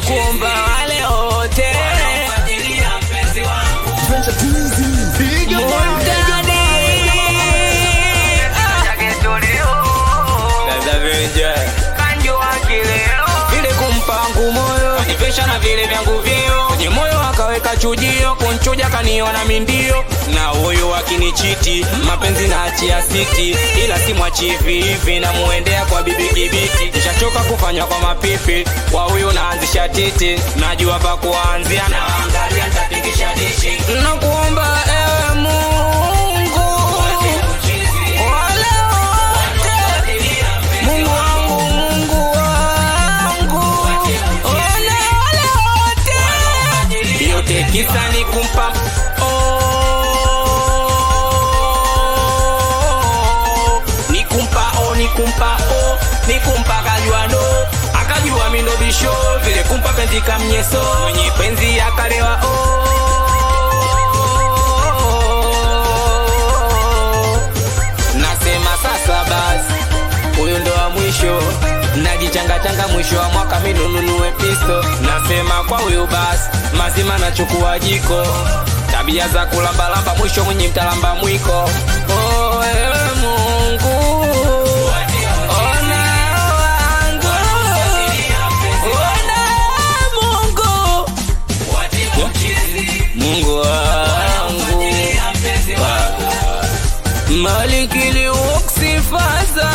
kuomba wale wote Mundani. vile kumpangu moyo kanivesha na vile vyangu vyeo kwenye moyo akaweka chujio kunchuja kaniona mindio na huyu akinichiti mapenzi na achia siti ila simwachi hivi hivi namuendea kwa bibi kibiti nishachoka kufanywa kwa mapipi kwa huyu naanzisha titi najua pa kuanzia na angalia ntapigisha dishi nakuomba ewe mungu wale wote Mungu wangu, Mungu wangu, ole ole wote, yote kisa ni kumpa oh, ni kumpa oh, ni kumpa oh, ni kumpa akajua no, akajua mindo bisho vile kumpa penzi kamnyeso, mwenye penzi akalewa oh nasema sasa basi huyu ndo wa mwisho najichangachanga mwisho wa mwaka minununue pisto nasema kwa huyu basi mazima nachukua jiko tabia za kulambalamba mwisho mwenye mtalamba mwiko oh, ewe mungu ona wangu ona mungu mungu wangu malikili uksifaza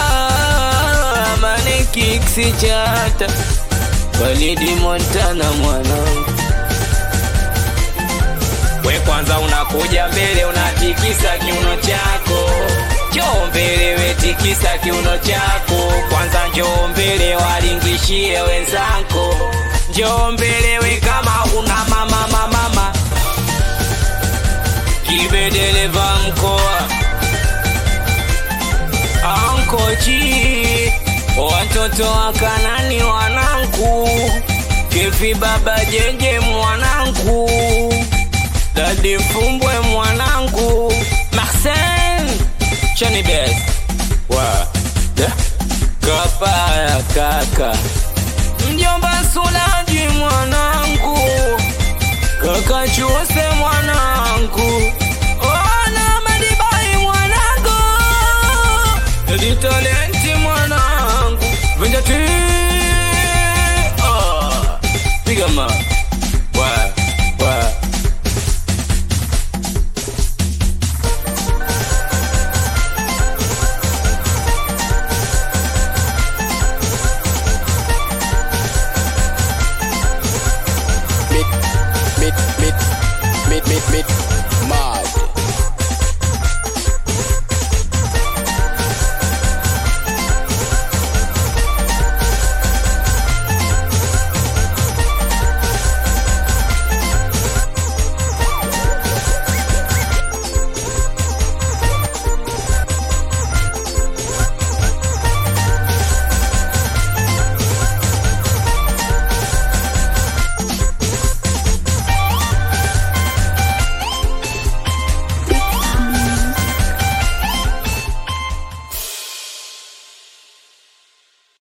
manikiksi chata walidi montana mwanangu we kwanza unakuja mbele unatikisa kiuno chako njoo mbele wetikisa kiuno chako kwanza njoo mbele walingishie wenzako njoo mbele we kama una mama mama mama kibedeleva mkoa ankoji watoto wa kanani wanangu kevi baba jeje mwanangu dadi mfumbwe mwanangu marsen chanibes wa da kapaya kaka mjomba sulaji mwanangu kaka chuse mwanangu ona madibai mwanangu litoleni